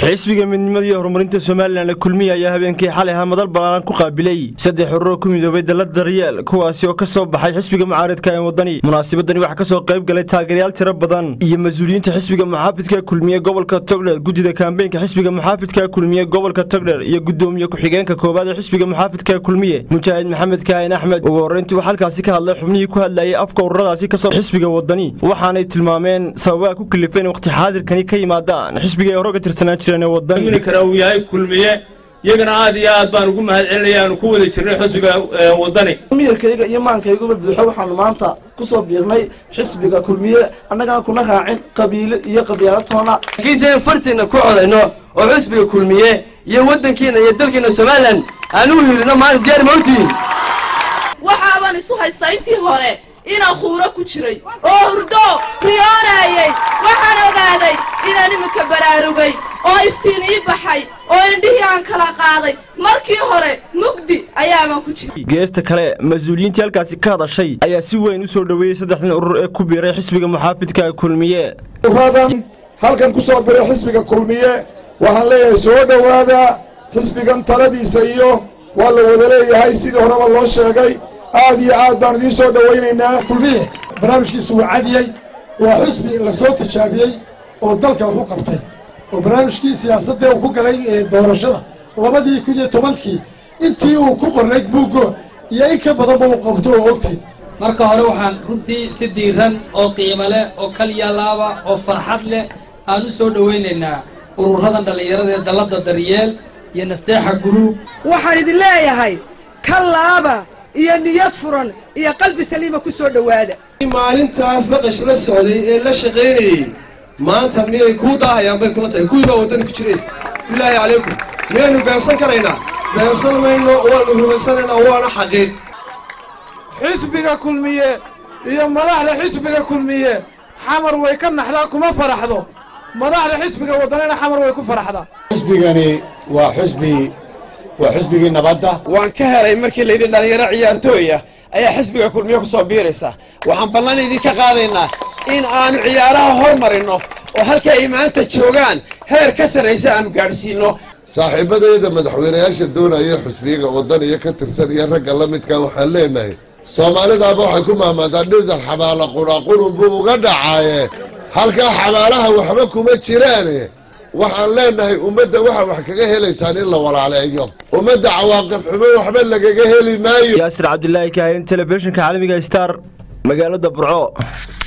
xisbiga midnimada iyo horumarinta somalilan ee kulmiya ayaa habeenkii xalay ahaa madal balaaran ku qaabilay saddex ururo ku midoobay dalada daryeel kuwaasi oo ka soo baxay xisbiga mucaaridka ee wadani munaasabadani waxaa kasoo qayb galay taageerayaal tiro badan iyo mas-uuliyiinta xisbiga muxaafidka kulmiye gobolka togdher guddida kaambeynka xisbiga muxaafidka kulmiye gobolka togdher iyo gudoomiye ku-xigeenka koowaad ee xisbiga muxaafidka kulmiye mujaahid maxamed kaahin axmed ugu horreyntii uu halkaasi ka hadlay xubnihii ku hadlayay afka ururadaasi kasoo xisbiga wadani waxaanay tilmaameen sababaha ku kalifeen waqti xaadirkani ka yimaadaan xisbiga ay hore ga tirsanaan jireen ee wadani kara uu yahay kulmiye iyagana aad iyo aad baan ugu mahad celinaya aanu ku wada jirnay xisbiga wadani miyirkayga iyo maankayguba buuxo waxaanu maanta ku soo biirnay xisbiga kulmiye annagana kuna raacin qabiilo iyo qabyaalatoona laakiinse in fartiinna ku codayno oo xisbiga kulmiye iyo waddankiina iyo dalkiina somalilan aan u hiilino maanta diyaar mawtiin waxaaban isu haystaa intii hore inaan khuuro ku jiray oo hurdo riyoonayay waxaan ogaaday inaan iminka baraarugay oo iftiin ii baxay oo indhihii aan kala qaaday markii hore mugdi ayaaban ku jiray geesta kale mas-uuliyiintii halkaasi ka hadashay ayaa si weyn u soo dhoweeyey saddexdan urur ee ku biiray xisbiga muxaafidka kulmiye uradan halkan ku soo biray xisbiga kulmiye waxaan leeyahay soo dhowaada xisbigan taladiisa iyo waa la wada leeyahay sidii horeba loo sheegay aad iyo aad baan idiin soo dhowaynaynaa kulmiye barnaamijkiisu waa cadiyey waa xusbi la soo tijaabiyey oo dalka wax u qabtay oo barnaamijkii siyaasadee uu ku galay doorashada labadii kun iyo tobankii intii uu ku qornayd buuggo iyo in ka badanba uu qabto oo ogtay marka hore waxaan runtii si diiran oo qiimo leh oo kaliya laaba oo farxad leh aan u soo dhowaynaynaa ururadan dhallinyarada ee dallada daryeel iyo nasteexa guruub waxaan idin leeyahay ka laaba iyo niyad furan iyo qalbi saliima ku soo dhowaada maalintaa faqash la socday ee la shaqaynayey maanta miyay kuu daahayaan bay kula tahay kuwii baa waddani ku jireen bilaahi calaykum miyaynu beersan karaynaa beersan mayno waanu rumaysanaynaa waana xaqiiq xisbiga kulmiye iyo madaxda xisbiga kulmiye xamar way ka naxdaa kuma faraxdo madaxda xisbiga waddanina xamar way ku faraxdaa xisbigani waa xusbi waa xisbigii nabadda waan ka helay markii layidhi dhallinyaro ciyaartooya ayaa xisbiga kulmiye ku soo biiraysa waxaan ballan idinka qaadaynaa in aanu ciyaaraha hormarinno oo halka ay maanta joogaan heer ka sarraysa aanu gaadhsiinno saaxiibadayda madaxweynayaasha doonaya xusbiyaga waddaniya ka tirsan iyo ragga la midka waxaan leenahay soomaalidaaba waxay ku mahmaadaan dhidar xabaala qudhaqurun buu uga dhacaaye halkaa xabaalaha waxba kuma jiraane waxaan leenahay ummadda waxa wax kaga helaysaan in la walaaleeyo ummadda cawaaqib xumo waxba lagaga heli maayo yaasir cabdilaahi kaahin telefishinka caalamiga star magaalada burco